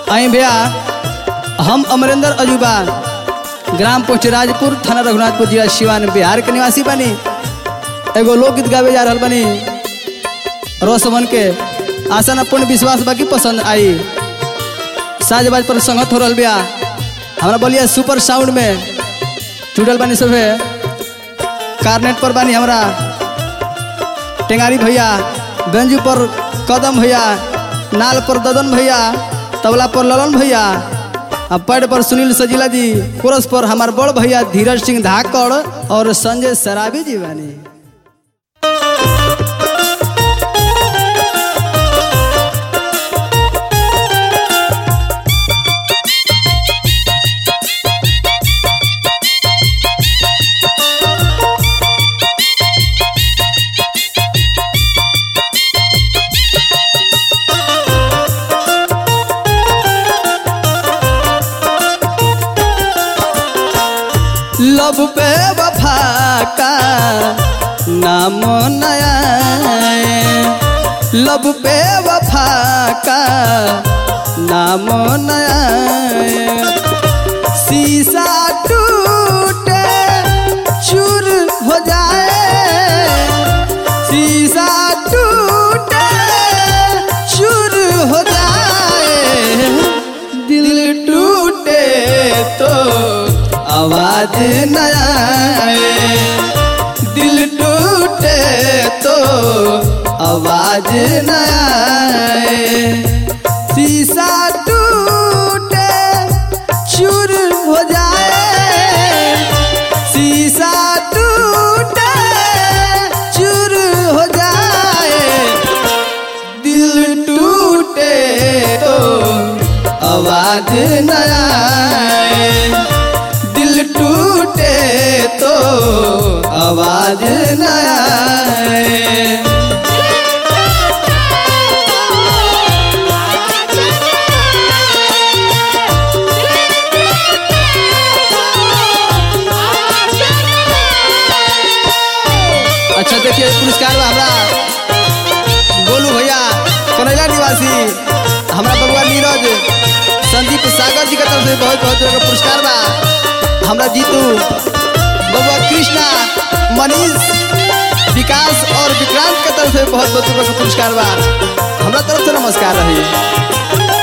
आई भैया हम अमरेंद्र अजूबा ग्राम पोस्ट राजपुर थाना रघुनाथपुर जिला सिवान बिहार के निवासी बनी एगो लोकगीत गावे जा रहल बनी रोसमन के आशा न पूर्ण विश्वास बाकी पसंद आई साजबाज पर संगत हो रहल बिया हमरा बोलिए सुपर साउंड में जुड़ल बानी सभे कार्नेट पर बानी हमरा टेंगारी भैया गंज पर कदम भैया नाल पर ददन भैया तबला पर ललन भैया आ पैड पर सुनील सजीला जी कोरस पर हमार बड़ भैया धीरज सिंह धाकड़ और संजय सराबी जी बानी लब पे वफा का नाम नया लब पे वफा का नाम नया शीशा टूटे चूर हो जाए शीशा टूटे चूर हो जाए दिल टूटे तो आवाज न आए दिल टूटे तो आवाज न आए शीशा टूटे चूर हो जाए शीशा टूटे चूर हो जाए दिल टूटे तो आवाज न आए दिल टूटे तो आवाज न आए अच्छा देखिए पुरस्कार बा हमरा गोलू भैया कनैला निवासी हमरा बबुआ नीरज संदीप सागर जी के तरफ से बहुत बहुत तरह का पुरस्कार बा हमरा जीतू बबुआ कृष्णा मनीष विकास और विक्रांत के तरफ से बहुत बहुत तरह का पुरस्कार बा हमरा तरफ से नमस्कार रही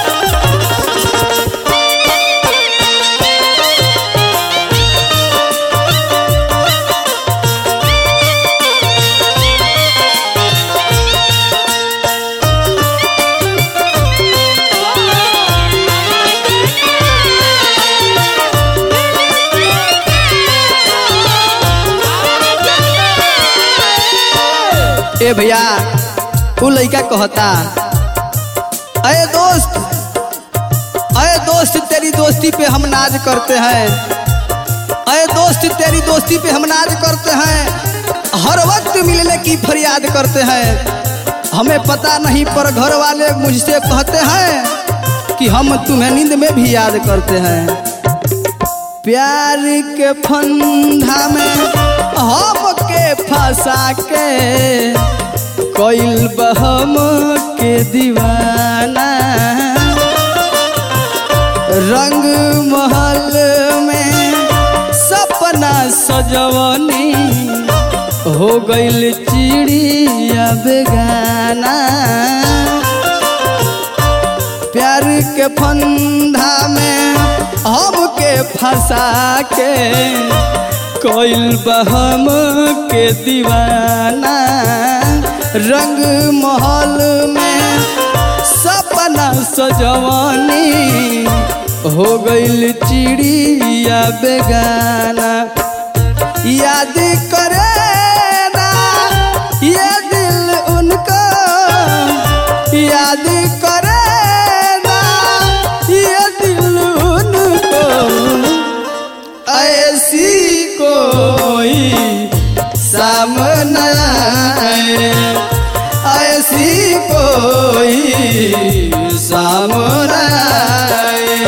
ए भैया उ लड़का कहता अरे दोस्त अरे दोस्त तेरी दोस्ती पे हम नाज करते हैं अरे दोस्त तेरी दोस्ती पे हम नाज करते हैं हर वक्त मिलने की फरियाद करते हैं हमें पता नहीं पर घर वाले मुझसे कहते हैं कि हम तुम्हें नींद में भी याद करते हैं प्यार के फंदा में हम के फंसा के कोइल बहम के दीवाना रंग महल में सपना सजवनी हो गइल चिड़िया बेगाना प्यार के फंदा में हमके फंसा के कोइल बहम के दीवाना रंग महल में सपना सजवानी हो गइल चिड़िया बेगाना याद करे ना ये दिल उनको याद करे ना ये दिल उनको ऐसी कोई सामना आए ऐसी कोई सामना आए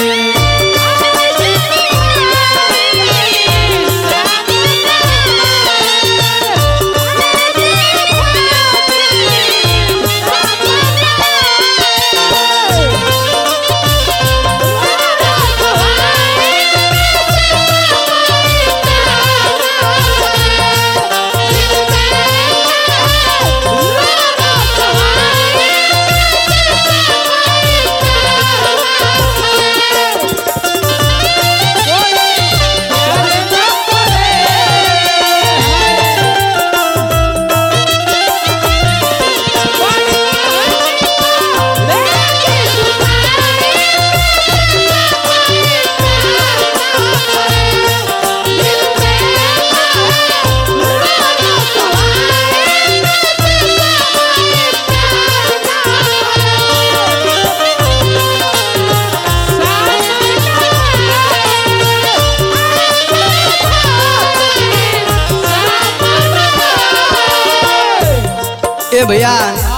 भैया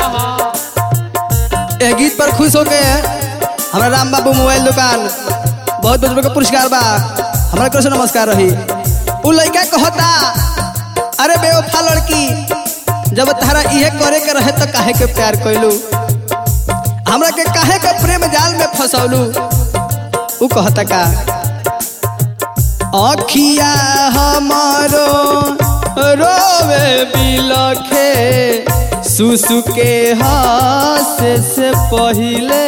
ए गीत पर खुश होके हमारा राम बाबू मोबाइल दुकान बहुत बहुत रुपये का पुरस्कार बा हमारा कृष्ण नमस्कार रही उ लड़का कहता अरे बेवफा लड़की जब तारा इहे करे के रहे तो काहे के प्यार कैलू हमरा के काहे के प्रेम जाल में फसौलू उ कहता का अखिया हमारो रोवे बिलखे सुसु के हासे से पहिले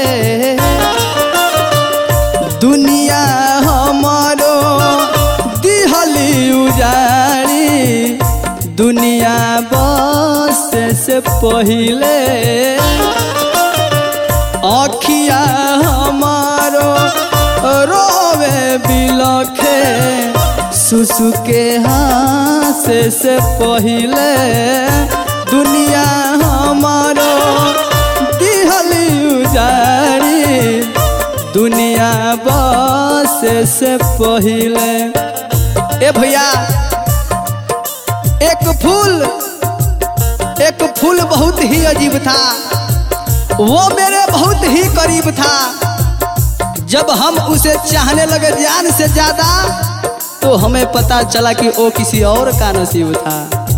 दुनिया हमारो दिहली उजाड़ी दुनिया बस से पहिले अखिया हमारो रोवे बिलखे सुसु के हाथ से पहिले दुनिया हमारो दिहली उजाड़ी दुनिया बस से पहिले ए भैया एक फूल एक फूल बहुत ही अजीब था वो मेरे बहुत ही करीब था जब हम उसे चाहने लगे जान से ज्यादा तो हमें पता चला कि वो किसी और का नसीब था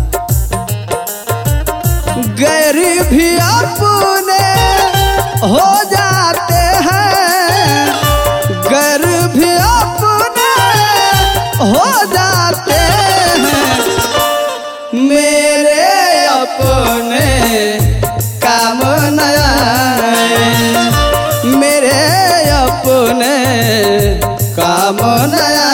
गैर भी अपने हो जाते हैं गैर भी अपने हो जाते हैं मेरे अपने काम नया मेरे अपने काम नया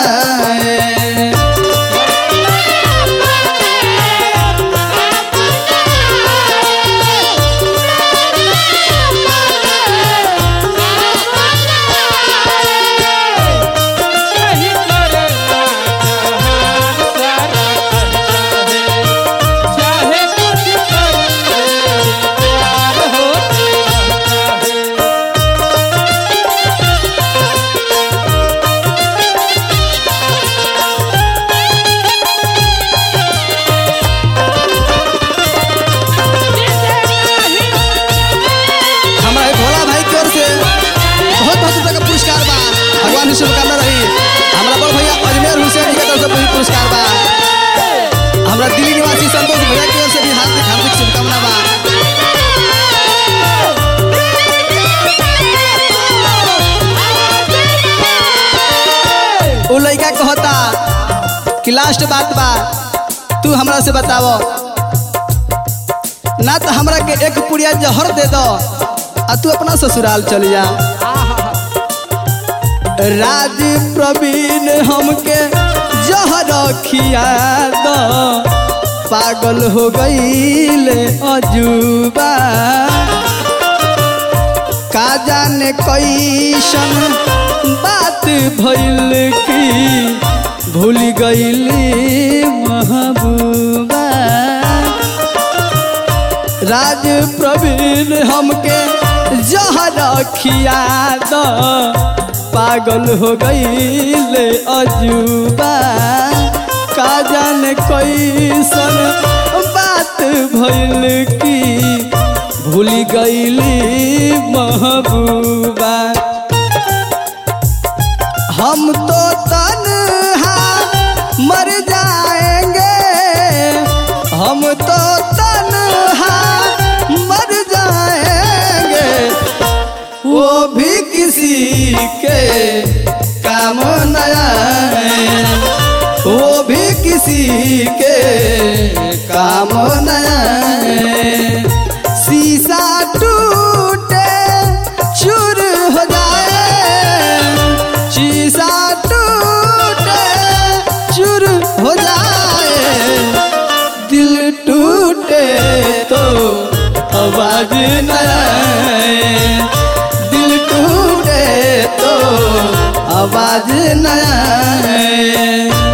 नहीं करना जहान सारा कहता है चाहे कुछ कर ले प्यार होते रहता है हमारा एक भोला भाई की ओर से बहुत बहुत रुपये का पुरस्कार बा भगवान की शुभकामना रही हमारा बड़ भैया अजमेर हुसैन के तरफ से भी पुरस्कार बा हमारा दिल्ली निवासी संतोष भैया की ओर से भी हार्दिक हार्दिक शुभकामना बा उ लड़का कहता कि लास्ट बात बा तू हमरा से बतावो ना तो हमरा के एक पुड़िया जहर दे दो आ तू अपना ससुराल चल जा राज प्रवीण हमके जहर खिया दो पागल हो गईल अजूबा का जाने कैसन बात भइल की भूल गईली महबूबा राज प्रवीण हमके जहर खिया द पागल हो गईल अजूबा का जाने कैसन बात भइल की भूल गईली महबूबा हम तो तन्हा मर जाएंगे हम तो तन्हा मर जाएंगे वो भी किसी के काम नया वो भी किसी के काम नया शीशा टूटे चूर हो जाए शीशा टूटे चूर हो जाए दिल टूटे तो आवाज न आए दिल टूटे तो आवाज न आए